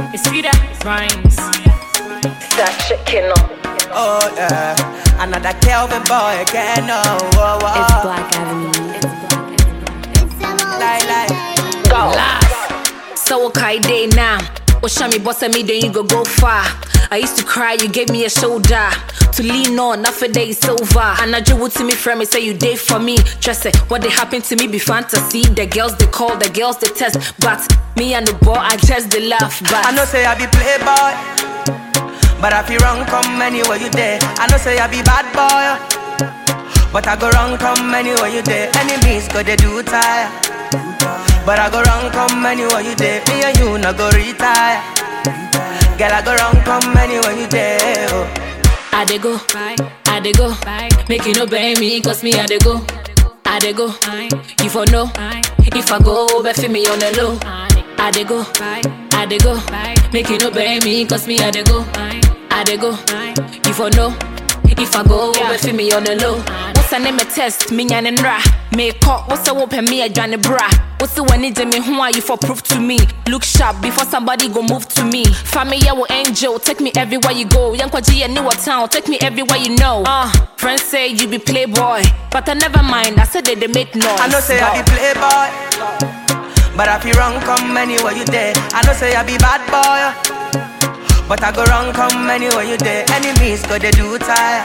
It's Frida Rhymes. That chicken Oh yeah, another Kelvin boy again. Oh, oh, oh. It's Black Avenue. Lie, lie. Go. So okay day now. Osha me boss me then you go go far. I used to cry, you gave me a shoulder to lean on. Now for day is over. And I drew to me from me, say you did for me. Trust it, what they happened to me be fantasy. The girls they call, the girls they test, but me and the boy I just they laugh. But I know say I be playboy, but I feel wrong come anywhere you there. I know say I be bad boy, but I go wrong come anywhere you there. Enemies go they do tire, but I go wrong come anywhere you there. Me and you no go retire. Girl I go wrong come anywhere you there. Oh. I dey go, I dey go, make you no blame me, cause me I dey go, I dey go, you for know, if I go, bet for me on the low, I dey go, I dey go, make you no blame me, cause me I dey go, I dey go, you for know, if I go, bet for me on the low. What's a name a test, me and ra, me call, what's a whoop me a Johnny bra, what's the one need me, who are you for proof to me, look sharp before somebody go move to me, family will angel, take me everywhere you go, young Kwaji and New Town, take me everywhere you know, uh, friends say you be playboy, but I never mind, I said that they make noise. I know say I be playboy, but I feel wrong come anywhere you there. I know say I be bad boy, but I go wrong come anywhere you there. Enemies go they do tire,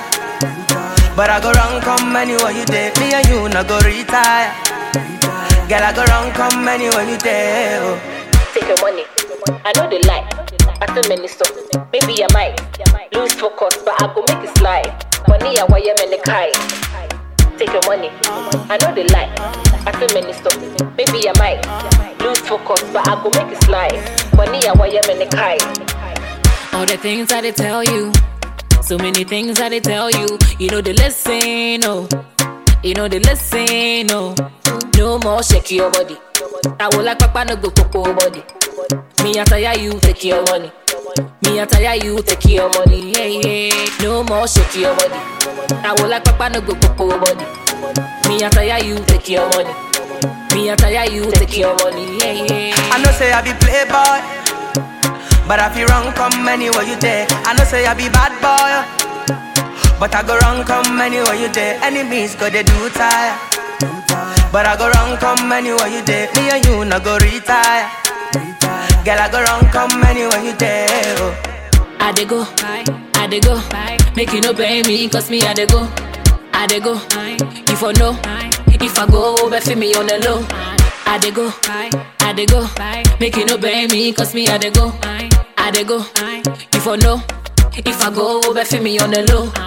but I go wrong come anywhere you there. Me and you no go retire. Girl I go wrong come anywhere you there. Oh. Take your money. I know they lie. I tell many so. Maybe I might lose focus, but I go make it slide. Money I wire me the kai. Take your money. I know they lie. I tell many so. Maybe I might lose focus, but I go make it slide. Money I wire me the kai. All the things that they tell you, so many things that they tell you, you know they listen, oh, you know they listen, oh. No more shake your body. I will like papa no go popo body. Me I tire you take your money. Me I tire you take your money. Yeah yeah. No more shake your body. I will like papa no go popo body. Me I tire you take your money. Me I tire you take your money. Yeah yeah. I know say I be playboy, but I feel wrong come anywhere you there. I know say I be bad boy, but I go wrong come anywhere you there. Enemies go they do tire, but I go wrong come anywhere you there. Me and you no go retire. Girl I go wrong come anywhere you there. Oh. I dey go, I dey go, make you no blame me, cause me I dey go, I dey go, you for know, if I go, bet for me on the low. I dey go, I dey go, make you no blame me, cause me I dey go, I dey go, you for know, if I go, bet for me on the low.